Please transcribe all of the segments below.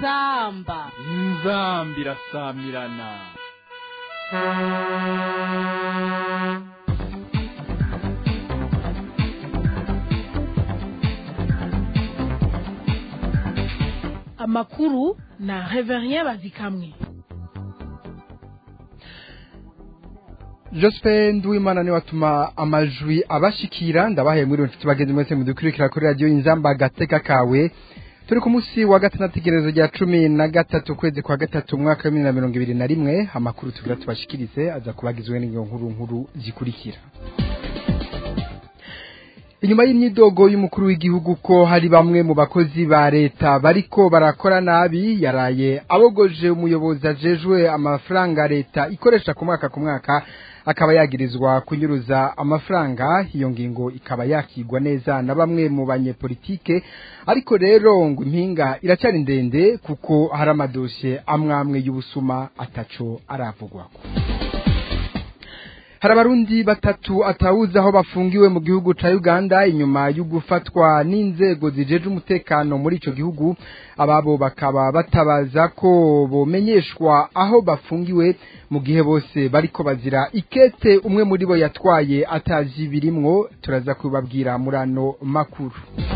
inzamba inzamba irasamirana amakuru na reverien bazikamwe Jospin Nduwimana ni watuma amajwi abashikira ndabahaye muri nshuti bagenzi mwese mudukurikira kuri radio Inzamba gateka kawe turi ku munsi wa gatandatu igerezo rya cumi na gatatu kwezi kwa gatatu umwaka wa bibiri na mirongo ibiri na rimwe amakuru tugira tubashikirize aza kubagizwe n'iyo nkuru nkuru zikurikira inyuma y'imyidogo y'umukuru w'igihugu ko hari bamwe mu bakozi ba leta bariko barakora nabi yaraye abogoje umuyobozi ajejwe amafaranga leta ikoresha ku mwaka ku mwaka akaba yagirizwa kunyuruza amafaranga iyo ngingo ikaba yakigwa neza na bamwe mu banyepolitike ariko rero ngo impinga iracyari ndende kuko hari amadosiye amwe amwe y'ubusuma ataco aravugwako hari abarundi batatu atawuzi aho bafungiwe mu gihugu ca Uganda inyuma yo gufatwa n'inzego zijeje umutekano muri ico gihugu ababo bakaba batabaza ko bomenyeshwa aho bafungiwe mu gihe bose bariko bazira ikete umwe muri bo yatwaye atazi birimwo turaza kubabwira murano makuru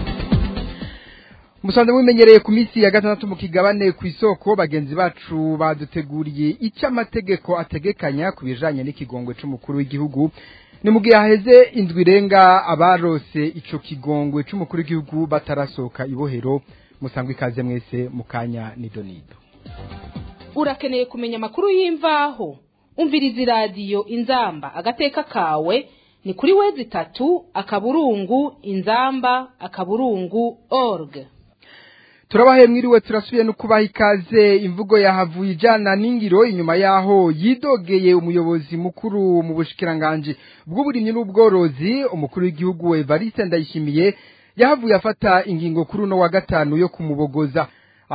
musanze mumenyereye ku minsi ya gatandatu mu kigabane ku isoko bagenzi bacu baduteguriye icyo amategeko ategekanya ku bijanye n'ikigongwe c'umukuru w'igihugu ni mu gihe haheze indwi irenga abarose ico kigongwe c'umukuru w'igihugu batarasohoka ibohero musangwe ikaze mwese mu kanya nidonido urakeneye kumenya amakuru y'imvaho umviriza iradiyo inzamba agateka kawe ni kuri wezi itatu akaburungu inzamba akaburungu org turabahe mwiriwe turasubiye no kubaha ikaze imvugo yahavuye ijana n'ingiro inyuma yaho yidogeye umuyobozi mukuru mu bushikiranganje bw'uburimyi n'ubworozi umukuru w'igihugu Evariste Ndayishimiye yahavuye afata ingingo kuri uno wa gatanu yo kumubogoza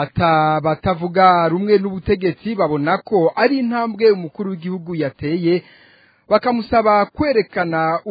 atabatavuga rumwe n'ubutegetsi babona ko ari intambwe umukuru w'igihugu yateye bakamusaba kwerekana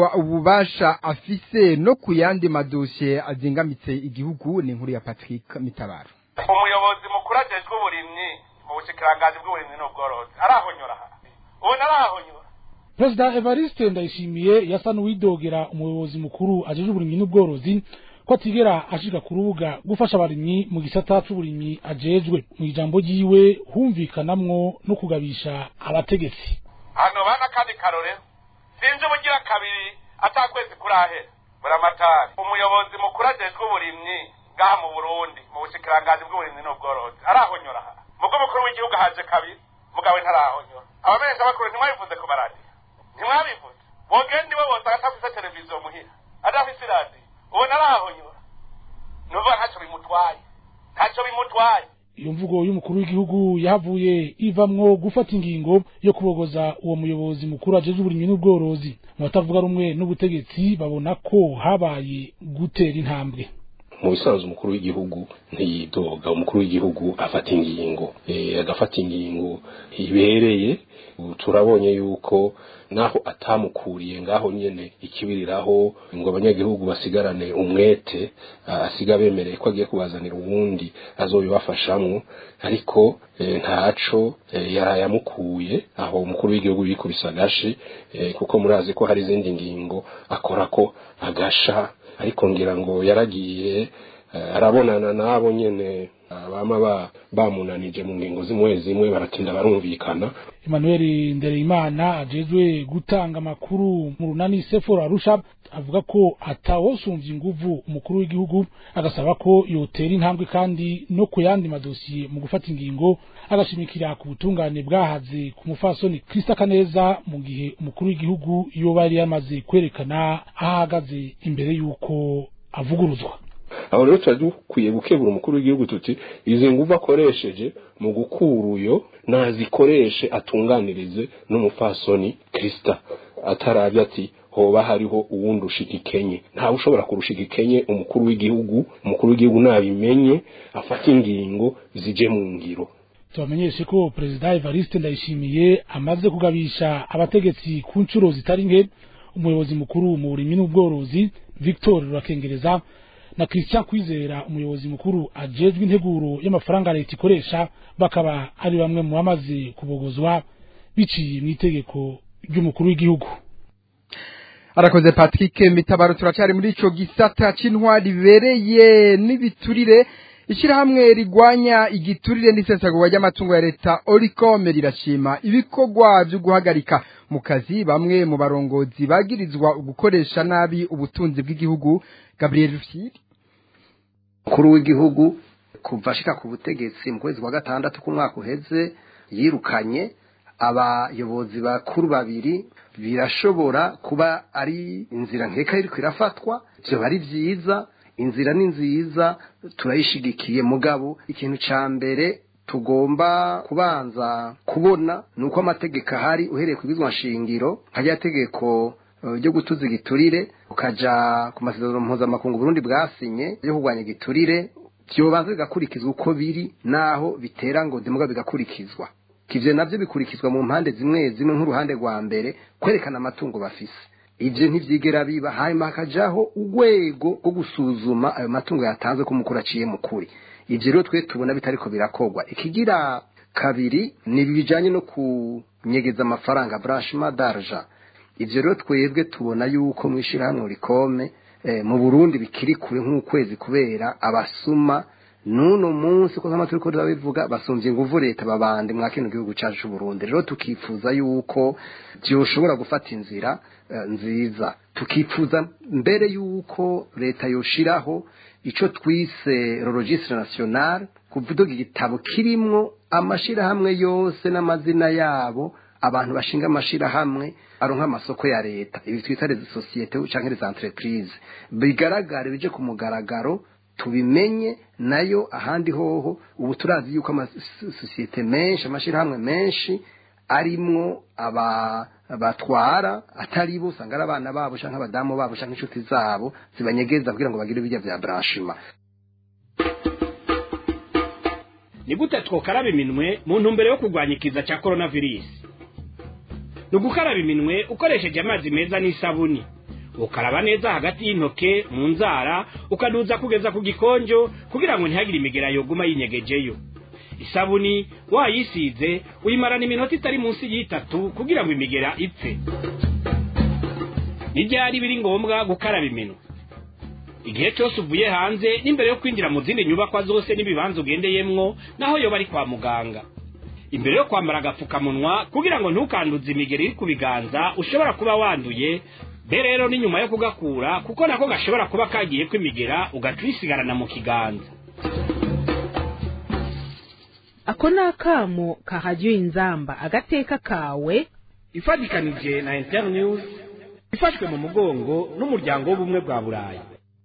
ububasha afise no ku yandi madosiye azingamitse igihugu ni inkuru ya Patrick Mitabaro umuyobozi mukuru ajejwe uburimyi mu bushikiranganji bw'uburimyi n'ubworozi arahonyora ubu narahonyora perezida evariste ndayishimiye yasa n'uwidogera umuyobozi mukuru ajejwe uburimyi n'ubworozi ko atigera ashika ku rubuga gufasha abarimyi mu gisata c'uburimyi ajejwe mu ijambo ryiwe humvikanamwo no kugabisha abategetsi hano bana kandi karore sinzi ubugira kabiri atakwezi kurahera buramatari umuyobozi mukuru ajejwe uburimyi ngaha mu burundi mu bushikiranganji bw'uburimyi n'ubworozi arahonyora aha mubwo mukuru w'igihugu haje kabiri mugawe ntarahonyora abamenyesha bakuru ntimwabivuze ku maradiyo ntimwabivuze bogenda iwe bose agatafise televiziyo muhira adafise iradiyo ubu narahonyora nuvuga ntacyo bimutwaye ntacyo bimutwaye iyo mvugo y'umukuru w'igihugu yahavuye ivamwo gufata ingingo yo kubogoza uwo muyobozi mukuru ajejwe uburimyi n'ubworozi mu batavuga rumwe n'ubutegetsi babona ko habaye gutera intambwe mu bisanzwe umukuru w'igihugu ntiyidoga umukuru w'igihugu afata ingingo agafata ingingo ibereye turabonye yuko naho atamukuriye ngaho nyene ikibiriraho ngo abanyagihugu basigarane umwete asiga bemereye ko agiye kubazanira uwundi azobibafashamwo ariko ntaco yaraye amukuye aho umukuru w'igihugu yikubise agashi kuko murazi ko hari izindi ngingo akora ko agasha ariko ngira ngo yaragiye arabonana nabo nyene bama bamunanije mu ngingo zimwe zimwe baratinda barumvikana Emmanuel Ndereyimana ajejwe gutanga amakuru mu runani Sefora Arusha avuga ko atawosumvye inguvu umukuru w'igihugu agasaba ko yotera intambwe kandi no ku yandi madosiye mu gufata ingingo agashimikira ku butungane bwahaze ku mufasoni Krista Kaneza mu gihe umukuru w'igihugu yoba yari yamaze kwerekana ahagaze imbere y'uko avuguruzwa aho rero tuba dukwiye gukebura umukuru w'igihugu tuti izi nguvu akoresheje mu gukura uyo nazikoreshe atunganirize n'umufasoni kirisita atarabye ati hoba hariho uwundi ushika ikenye ntawe ushobora kurusha ikenye umukuru w'igihugu umukuru w'igihugu nabimenye afata ingingo zije mu ngiro tubamenyeshe ko perezida evariste ndayishimiye amaze kugabisha abategetsi ku nshuro zitari nke umuyobozi mukuru mu burimyi n'ubworozi victor rurakengereza na Christian Kwizera umuyobozi mukuru ajejwe integuro y'amafaranga leta ikoresha bakaba ari bamwe mu bamaze kubogozwa biciye mu itegeko ry'umukuru w'igihugu arakoze Patrick Mitabaro turacari muri ico gisata c'intwari bibereye n'ibiturire ishirahamwe rigwanya igiturire n'isesagurwa ry'amatungo ya leta Oricom rirashima ibikorwa byo guhagarika mu kazi bamwe mu barongozi bagirizwa gukoresha nabi ubutunzi bw'igihugu Gabriel Rufyiri mukuru w'igihugu kuva ashika ku butegetsi mu kwezi kwa gatandatu k'umwaka uheze yirukanye abayobozi bakuru babiri birashobora kuba ari inzira nkeka iriko irafatwa vyoba ari vyiza inzira ni nziza turayishigikiye mugabo ikintu ca mbere tugomba kubanza kubona ni uko amategeko ahari uhereye ku shingiro hajya tegeko ryo gutuza igiturire ukaja ku masezerano mpuzamakungu Burundi bwasinye yo kurwanya igiturire vyobanza bigakurikizwa uko biri naho bitera ngo demuga bigakurikizwa ivyo navyo bikurikizwa mu mpande zimwe zimwe nk'uruhande rwa mbere kwerekana amatungo bafise ivyo ntivyigera biba hanyuma hakajaho urwego rwo gusuzuma ayo matungo yatanzwe ko umukuru aciye mu kuri ivyo rero twe tubona bitariko birakorwa ikigira kabiri ni bijanye no kunyegeza amafaranga branchement d'argent ivyo rero twebwe tubona yuko mwishirahamwe rikome eh, mu Burundi bikiri kure nk'ukwezi kubera abasuma nuno munsi ko nkama turiko turabivuga basumvye inguvu leta babande mwa kino gihugu cacu c'u Burundi rero tukifuza yuko byoshobora gufata inzira uh, nziza tukifuza mbere yuko leta yoshiraho ico twise registre national kuvuga igitabo kirimwo amashirahamwe yose n'amazina yabo abantu bashinga amashirahamwe aronka amasoko ya leta ibi twita les sociétés canke les entreprises bigaragare bije ku mugaragaro tubimenye nayo ahandi hoho ubu turazi yuko amasosiyete menshi amashirahamwe menshi arimwo aba batwara atari bo usanga ari abana babo canke abadamu babo canke inshuti zabo zibanyegeza kugira ngo bagire ibirya vya branchement ni gute twokaraba iminwe mu ntumbero yo kurwanya ikiza cya coronavirus ni ugukaraba iminwe ukoresheje amazi meza n'isabuni ukaraba neza hagati y'intoke mu nzara ukaduza kugeza ku gikonjo kugira ngo ntihagire imigera yoguma yinyegejeyo isabuni wayisize uyimarana iminota itari munsi y'itatu kugira ngo imigera ipfe n'ibyari biri ngombwa gukaraba iminwe igihe cyose uvuye hanze n'imbere yo kwinjira mu zindi nyubakwa zose n'ibibanza ugendeyemwo naho yoba ari kwa muganga imbere yo kwambara agapfukamunwa kugira ngo ntukanduze imigeri iri ku biganza ushobora kuba wanduye be rero ni nyuma yo kugakura kuko nako gashobora kuba kagiye kwimigera ugaca uyisigarana mu kiganza ako ni akamo kahajya inzamba agateka kawe ifatikanije na internews ifashwe mu mugongo n'umuryango w'ubumwe bwa burayi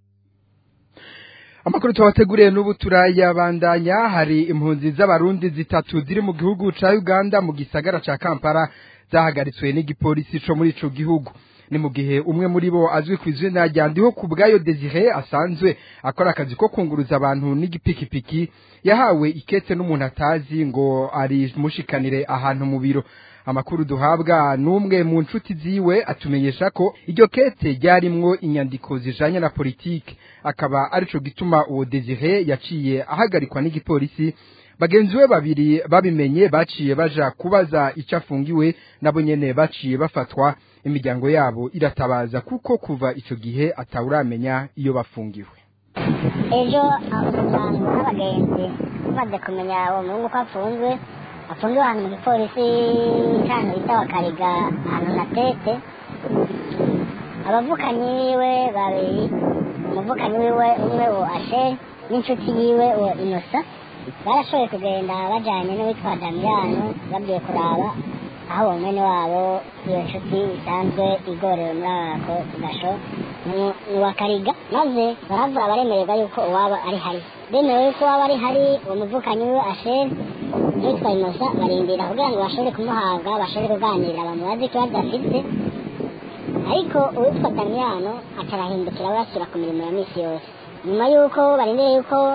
amakuru tubateguriye n'ubu turayabandanya hari impunzi z'abarundi zitatu ziri mu gihugu ca uganda mu gisagara ca kampala zahagaritswe n'igipolisi co muri ico gihugu ni mu gihe umwe muri bo azwi ku izina rya ndiho ku bwayo desire asanzwe akora akazi ko kunguruza abantu n'igipikipiki yahawe ikete n'umuntu atazi ngo arimushikanire ahantu mu biro amakuru duhabwa n'umwe mu nshuti ziwe atumenyesha ko iryo kete ryarimwo inyandiko zijanye na politike akaba arico gituma uwo desire yaciye ahagarikwa n'igipolisi bagenzi we babiri babimenye baciye baja kubaza icyo afungiwe nabo nyene baciye bafatwa imiryango yabo iratabaza kuko kuva ico gihe atawuramenya iyo bafungiwe ejo abantu n'abagenzi bamaze kumenya uwo muhungu ko afunzwe afungiwe ahantu mu gipolisi cyane bita wakariga ahantu na tete abavukanyi biwe babiri umuvukanyi wiwe umwe uwo asheri n'inshuti yiwe uwo inosa barashoboye kugenda bajyanye n'uwitwa damiyano bagiye kuraba aho uwo mwene wabo iyo nshuti isanzwe igorewe muri ako gasho ni uwa kariga maze baravura baremererwa yuko uwaba ari hari bemerewe yuko uwaba ari hari uwo muvukanyi we asheri n'uwitwa inosa barindira kugira ngo bashobore kumuhabwa bashobore kuganira bamubaze ikibazo afite ariko uwitwa damiyano atarahindukira we asubira ku mirimo ya minsi yose nyuma y'uko barindiriye yuko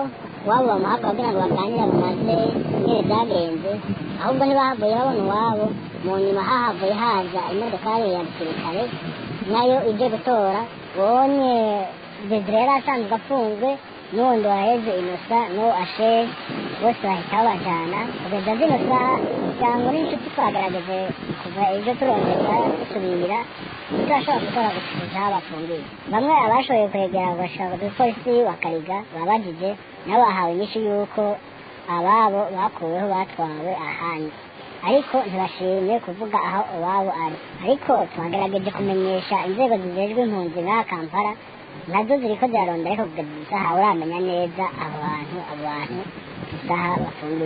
iwabo bamuhaka kugira ngo baganire bamaze ingene byagenze ahubwo ntibahavuye babona iwabo mu nyuma hahavuye haza imodokari ya gisirikare nayo ije gutora bonye desire yari asanzwe afunzwe n'uwundi waheze inosa n'uwo asheri bose bahita babajana kugeza zino saha cyangwa n'inshuti twagerageje kuva ejo turondeza dusubira turashobora gutora gucuruza aho bafungiye bamwe abashoboye kwegera bagashaka umupolisi wa kariga babajije nabo bahawe inyishu y'uko ababo bakuweho batwawe ahandi ariko ntibashimye kuvuga aho iwabo ari ariko twagerageje kumenyesha inzego zijejwe impunzi nk'aha kampala nazo ziriko zirarondera ariko kugeza isaha uramenya neza abo bantu abo bantu isaha bafungiye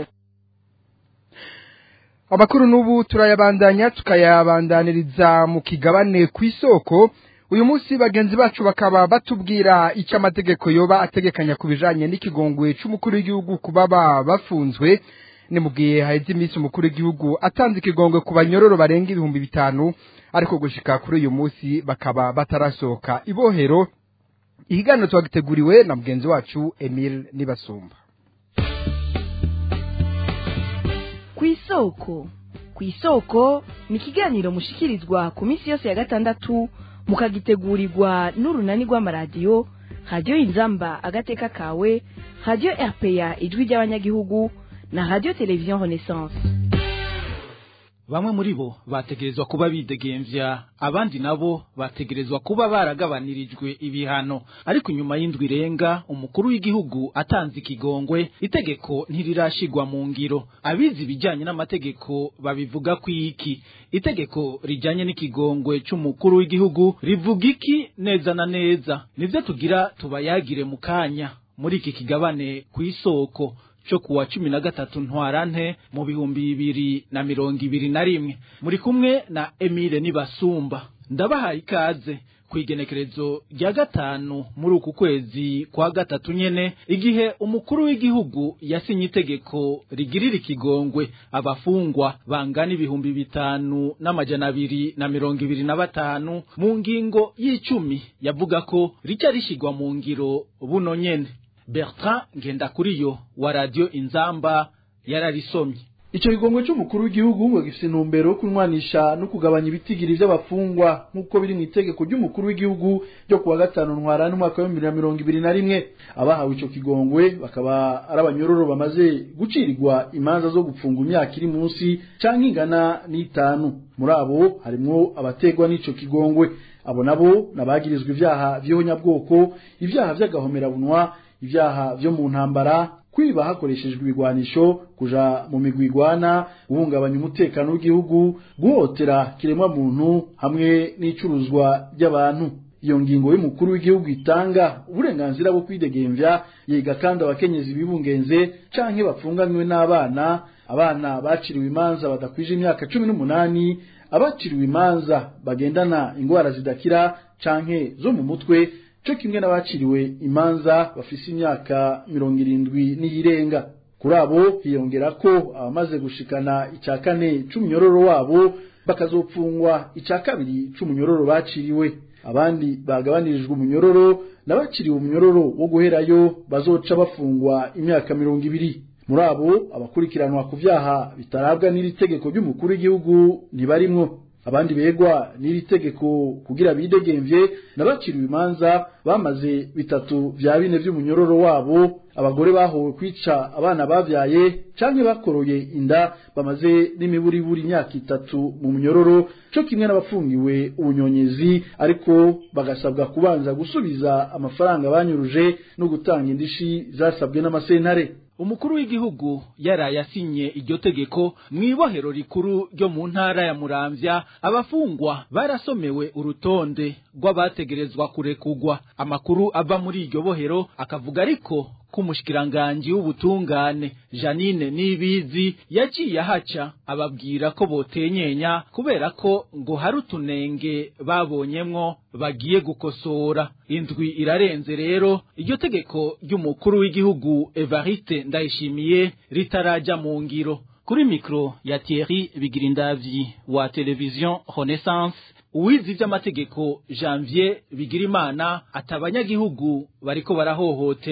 amakuru n'ubu turayabandanya tukayabandaniriza mu kigabane ku isoko uyu munsi bagenzi bacu bakaba batubwira icyo amategeko yoba ategekanya ku bijanye n'ikigongwe c'umukuru w'igihugu ku baba bafunzwe ni mu gihe haheze iminsi umukuru w'igihugu atanze ikigongwe ku banyororo barenga ibihumbi bitanu ariko gushika kuri uyu munsi bakaba batarasohoka ibohero ihiganiro twagiteguriwe na mugenzi wacu Emile Nibasumba ku isoko ku isoko ni ikiganiro mushikirizwa ku minsi yose ya gatandatu mukagitegurirwa n'urunani rw'amaradiyo radiyo inzamba agateka kawe radiyo rpa ijwi ry'abanyagihugu na radiyo televiziyo renaissance bamwe muri bo bategerezwa kuba bidegemvya abandi nabo bategerezwa kuba baragabanirijwe ibihano ariko nyuma y'indwi irenga umukuru w'igihugu atanze ikigongwe itegeko ntirirashigwa mu ngiro abizi ibijyanye n'amategeko babivuga ku iki itegeko rijyanye n'ikigongwe c'umukuru w'igihugu rivuga iki neza na neza nivyo tugira tubayagire mu kanya muri iki kigabane ku isoko cyo kuwa cumi na gatatu ntwarante mu bihumbi bibiri na mirongo ibiri na rimwe muri kumwe na Emile Nibasumba ndabahaye ikaze ku igenekerezo rya gatanu muri uku kwezi kwa gatatu nyene igihe umukuru w'igihugu yasinye itegeko rigirira ikigongwe abafungwa bangana ibihumbi bitanu n'amajana abiri na mirongo ibiri na batanu mu ngingo y'icumi yavuga ko rica rishigwa mu ngiro buno nyene Bertrand Ngendakuriyo wa Radio Inzamba yararisomye Ico kigongwe c'umukuru w'igihugu ngo gifise intumbero yo kunwanisha no kugabanya ibitigiri vy'abafungwa nk'uko biri mu itegeko ry'umukuru w'igihugu ryo kuwa gatanu ntwarane umwaka wa bibiri na mirongo ibiri na rimwe abahawe ico kigongwe bakaba ari abanyororo bamaze gucirirwa imanza zo gupfunga imyaka iri munsi canke ingana n'itanu muri abo harimwo abategwa n'ico kigongwe abo nabo nabagirizwa ivyaha vy'ihonyabwoko ivyaha vy'agahomerabunwa ivyaha vyo mu ntambara kwiba hakoreshejwe ibigwanisho kuja mu migwi igwana guhungabanya umutekano w'igihugu guhotera kiremwa muntu hamwe n'icuruzwa ry'abantu iyo ngingo y'umukuru w'igihugu itanga uburenganzira bwo kwidegemvya yiga kandi abakenyezi bibungenze canke bapfunganywe n'abana abana baciriwe imanza badakwije imyaka cumi n'umunani abaciriwe imanza bagendana ingwara zidakira canke zo mu mutwe cyo kimwe n'abaciriwe imanza bafise imyaka mirongo irindwi n'iyirenga kuri abo hiyongera ko abamaze gushikana icya kane c'umunyororo wabo bakazopfungwa icya kabiri c'umunyororo baciriwe abandi bagabanirijwe umunyororo n'abaciriwe umunyororo wo guherayo bazoca bafungwa imyaka mirongo ibiri muri abo abakurikiranwa ku vyaha bitarabwa n'iri tegeko ry'umukuru w'igihugu ntibarimwo abandi begwa n'iri tegeko kugira bidegemvye nabaciriwe imanza bamaze bitatu vya bine vy'umunyororo wabo abagore bahowe kwica abana bavyaye canke bakoroye inda bamaze n'imiburiburi imyaka itatu mu munyororo co kimwe n'abafungiwe ubunyonyezi ariko bagasabwa kubanza gusubiza amafaranga banyuruje no gutanga indishi zasabwe n'amasentare umukuru w'igihugu yaraye asinye iryo tegeko mu ibohero rikuru ryo mu ntara ya muramvya abafungwa barasomewe urutonde rw'abategerezwa kurekugwa amakuru ava muri iryo bohero akavuga ariko k'umushikiranganji w'ubutungane janine nibizi yaciye ahaca ababwira ko botenyenya kubera ko ngo hari utunenge babonyemwo bagiye gukosora indwi irarenze rero iryo tegeko ry'umukuru w'igihugu evariste ndayishimiye ritaraja mu ngiro kuri mikro ya Thierry Bigirindavyi wa televiziyo Renaissance uwizi vy'amategeko Janvier Bigirimana atabanyagihugu bariko barahohotegwa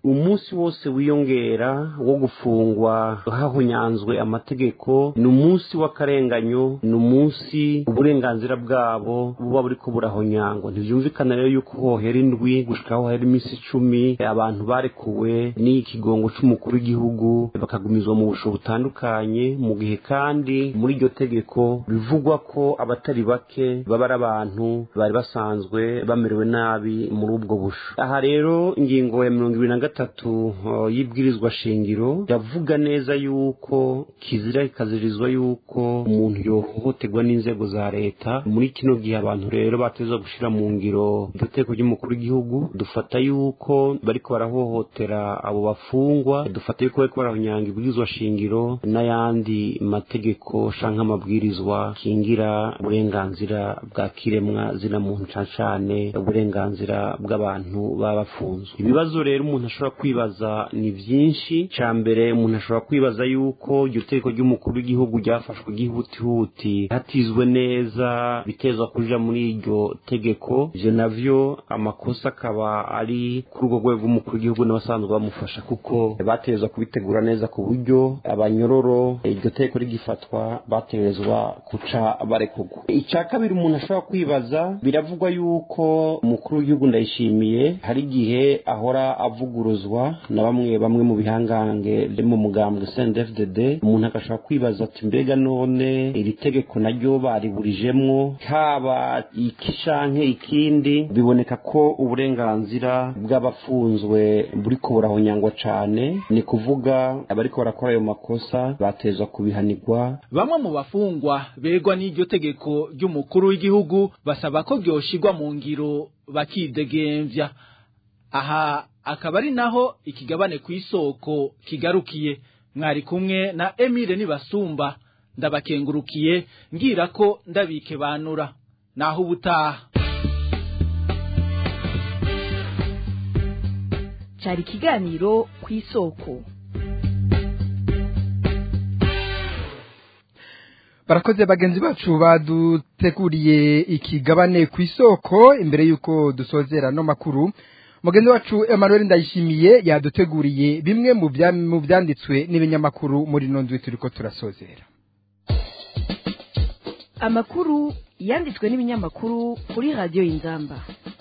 umunsi wose wiyongera wo gufungwa hahunyanzwe amategeko ni umunsi w'akarenganyo ni umunsi uburenganzira bwabo buba buriko burahonyangwa ntivyumvikana rero yuko hohera indwi gushika hohera iminsi icumi abantu barekuwe n'ikigongo c'umukuru w'igihugu bakagumizwa mu busho butandukanye mu gihe kandi muri iryo tegeko bivugwa ko abatari bake baba ari abantu bari basanzwe bamerewe nabi muri ubwo busho aha rero ingingo ya mirongo ibiri na gatatu uh, y'ibwirizwa shingiro yavuga neza yuko kizira ikazirizwa yuko umuntu yohohoterwa n'inzego za leta muri kino gihe abantu rero bateza gushira mu ngiro iryo teko ry'umukuru w'igihugu dufata yuko bariko barahohotera abo bafungwa dufata yuko bariko barahonyanga ibwirizwa shingiro n'ayandi mategeko canke amabwirizwa kingira uburenganzira bwa kiremwa zina muntu cane cane uburenganzira bw'abantu baba bafunzwe ibibazo rero umuntu ashobora kwibaza ni vyinshi ca mbere umuntu ashobora kwibaza yuko iryo tegeko ry'umukuru w'igihugu ryafashwe gihutihuti hatizwe neza bitezwa kuja muri iryo tegeko ivyo navyo amakosa akaba ari kuri urwo rwego rw'umukuru w'igihugu n'abasanzwe bamufasha kuko batezwa kubitegura neza ku buryo abanyororo iryo tegeko rigifatwa bategerezwa guca barekurwa icya kabiri umuntu ashobora kwibaza biravugwa yuko umukuru w'igihugu ndayishimiye hari igihe ahora avuguruzwa na bamwe bamwe mu bihangange byo mu mugambwe CNDD-FDD umuntu agashobora kwibaza ati mbega none iri tegeko naryo bariburijemwo haba iki canke ikindi biboneka ko uburenganzira bw'abafunzwe buriko burahonyangwa cane ni kuvuga abariko barakora ayo makosa batezwa kubihanirwa bamwe mu bafungwa begwa n'iryo tegeko ry'umukuru w'igihugu basaba ko ryoshirwa mu ngiro bakidegemvya aha akaba ari naho ikigabane ku isoko kigarukiye mwari kumwe na Emile Nibasumba ndabakengurukiye ngira ko ndabike banura naho ubutaha cyari ikiganiro ku isoko barakoze bagenzi bacu baduteguriye ikigabane ku isoko imbere y'uko dusozera no makuru mugenzi wacu Emmanuel ndayishimiye yaduteguriye bimwe mu byanditswe n'ibinyamakuru muri ino nzu turi ko turasozera amakuru yanditswe n'ibinyamakuru kuri radiyo y'inzamba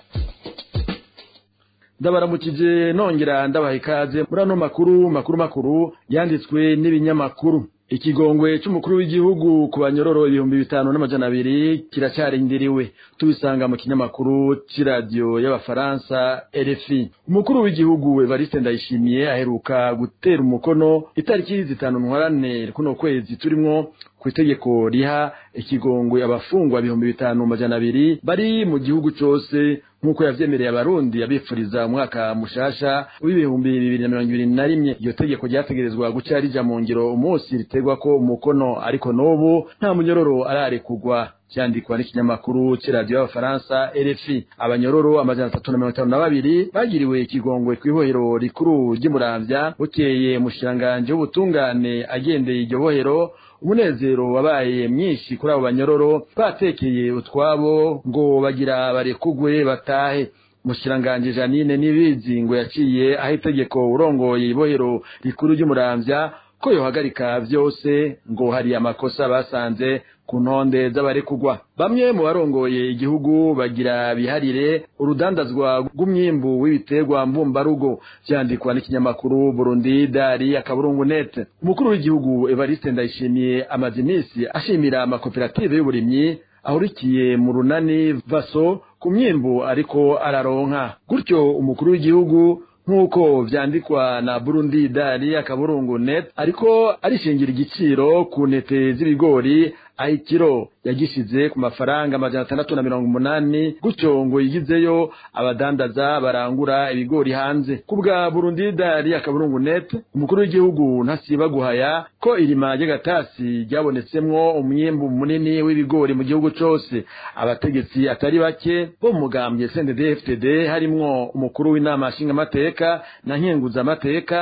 ndabaramukije nongera ndabaha ikaze muri ano makuru makuru makuru yanditswe n'ibinyamakuru ikigongwe cy'umukuru w'igihugu ku banyororo ibihumbi bitanu n'amajana abiri kiracyarindiriwe tubisanga mu kinyamakuru cy'iradiyo y'abafaransa RFI umukuru w'igihugu Evariste Ndayishimiye aheruka gutera umukono itariki zitanu ntwarane kuno kwezi turimwo ku itegeko riha ikigongwe abafungwa ibihumbi bitanu majana abiri bari mu gihugu cyose nk'uko yavyemereye abarundi abifuriza umwaka mushasha w'ibihumbi bibiri na mirongo ibiri na rimwe iryo tegeko ryategerezwa guca rija mu ngiro umunsi ritegwa ko umukono ariko n'ubu nta munyororo ararekugwa cyandikwa n'ikinyamakuru cy'iradiyo y'abafaransa RFI abanyororo amajana atatu na mirongo itanu na babiri bagiriwe ikigongwe kw'ibohero rikuru ry'umuramvya bukeye mushiranganje w'ubutungane agendeye iryo bohero umunezero wabaye mwinshi kuri abo banyororo batekeye utwabo ngo bagira barekugwe batahe mushiranganje Janine nibizi ngo yaciye aho itegeko urongoye ibohero rikuru ry'umuramvya ko yohagarika vyose ngo hari amakosa basanze ku ntonde z'abarekugwa bamwe mu barongoye igihugu bagira biharire urudandazwa rw'umwimbu w'ibiterwa mbumbarugo vyandikwa n'ikinyamakuru Burundi Dari akaburungu net umukuru w'igihugu Evariste Ndayishimiye amaze iminsi ashimira amakoperative y'uburimyi ahurikiye mu runani vaso ku myimbu ariko araronka gutyo umukuru w'igihugu nk'uko vyandikwa na Burundi Dari akaburungu net ariko arishingira igiciro ku ntete z'ibigori aho ikiro yagishize ku mafaranga amajana atandatu na mirongo umunani gutyo ngo yigizeyo abadandaza barangura ibigori hanze ku bwa Burundi Dari akaburungu net umukuru w'igihugu ntasiba guhaya ko irima ry'agatasi ryabonetsemwo umwimbu munini w'ibigori mu gihugu cose abategetsi atari bake bo mu mugambwe CNDD-FDD harimwo umukuru w'inama nshingamateka na nkenguzamateka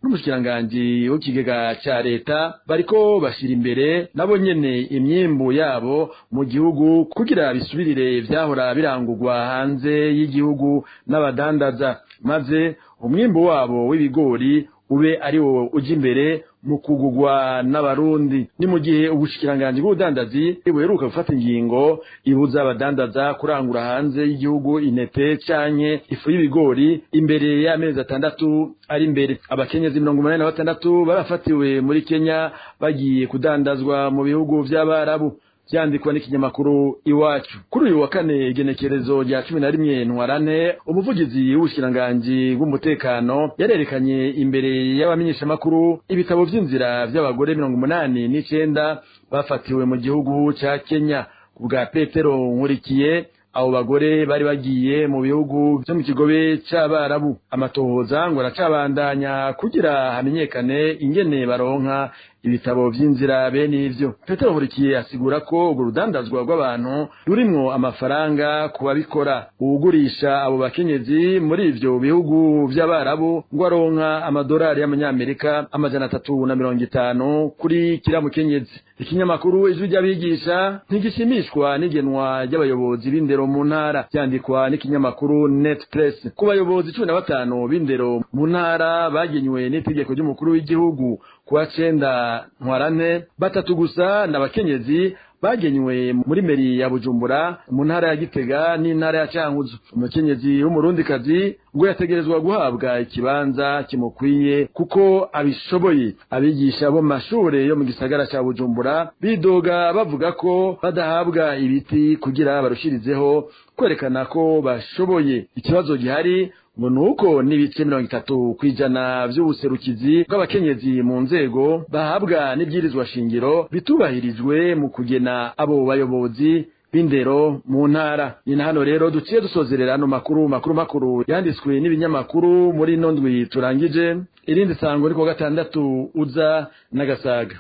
n'umushikiranganji w'ikigega ca leta bariko bashira imbere nabo nyene imyimbu yabo mu gihugu kugira bisubirire vyahora birangurwa hanze y'igihugu n'abadandaza maze umwimbu wabo w'ibigori ube ari wo uja imbere mu kugugwa n'abarundi ni mu gihe ubushikiranganji bw'ubudandazi buheruka gufata ingingo ibuza abadandaza kurangura hanze y'igihugu intete canke ifu y'ibigori imbere y'amezi atandatu ari imbere abakenyezi mirongo umunani na batandatu barafatiwe muri kenya bagiye kudandazwa mu bihugu vy'abarabu vyandikwa n'ikinyamakuru iwacu kuri uyu wa kane igenekerezo rya cumi na rimwe ntwarante umuvugizi w'ubushikiranganji bw'umutekano yarerekanye imbere y'abamenyeshamakuru ibitabo vy'inzira vy'abagore mirongo umunani n'icenda bafatiwe mu gihugu ca kenya ku bwa petero nkurikiye abo bagore bari bagiye mu bihugu vyo mu kigobe c'abarabu amatohoza ngo aracabandanya kugira hamenyekane ingene baronka ibitabo vy'inzira bene ivyo petero nkurikiye asigura ko urwo rudandazwa rw'abantu rurimwo amafaranga ku babikora uwugurisha abo bakenyezi muri ivyo bihugu vy'abarabu ngo aronka amadolari y'amanyamerika amajana atatu na mirongo itanu kuri kiriya mukenyezi ikinyamakuru ijwi ry'abigisha ntigishimishwa n'igenwa ry'abayobozi b'indero mu ntara vyandikwa n'ikinyamakuru net press ku bayobozi cumi na batanu b'indero mu ntara bagenywe n'itegeko ry'umukuru w'igihugu kuwa cenda ntwarante batatu gusa n'abakenyezi bagenywe muri meri ya bujumbura mu ntara ya gitega n'intara ya cankuzo umukenyezi w'umurundikazi ngo yategerezwa guhabwa ikibanza kimukwiye kuko abishoboye abigisha bo mu mashure yo mu gisagara ca bujumbura bidoga bavuga ko badahabwa ibiti kugira barushirizeho kwerekana ko bashoboye ikibazo gihari ngo nuko n'ibice mirongo itatu kw'ijana vy'ubuserukizi bw'abakenyezi mu nzego bahabwa n'ibyirizwa shingiro bitubahirijwe mu kugena abo bayobozi b'indero mu ntara ni na hano rero duciye dusozerera ano makuru makuru makuru yanditswe n'ibinyamakuru muri ino ndwi turangije irindi sango ni kuwa gatandatu uza n'agasaga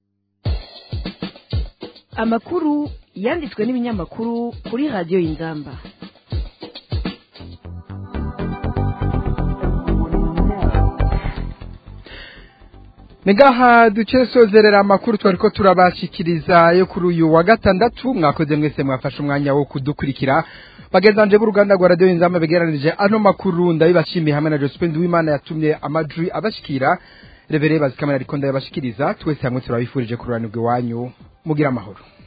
amakuru yanditswe n'ibinyamakuru kuri radiyo y'inzamba Nigaha duce sozerera amakuru twariko turabashikiriza yo kuri uyu wa gatandatu mwakoze mwese mwafashe umwanya wo kudukurikira bagenzanje b'uruganda rwa radio inzamba begeranije ano makuru ndabibashimiye hamwe na Josephine Duwimana yatumye amajwi abashikira rebere bazikamera ariko ndabashikiriza twese hamwe turabifurije kururanirwa iwanyu mugira amahoro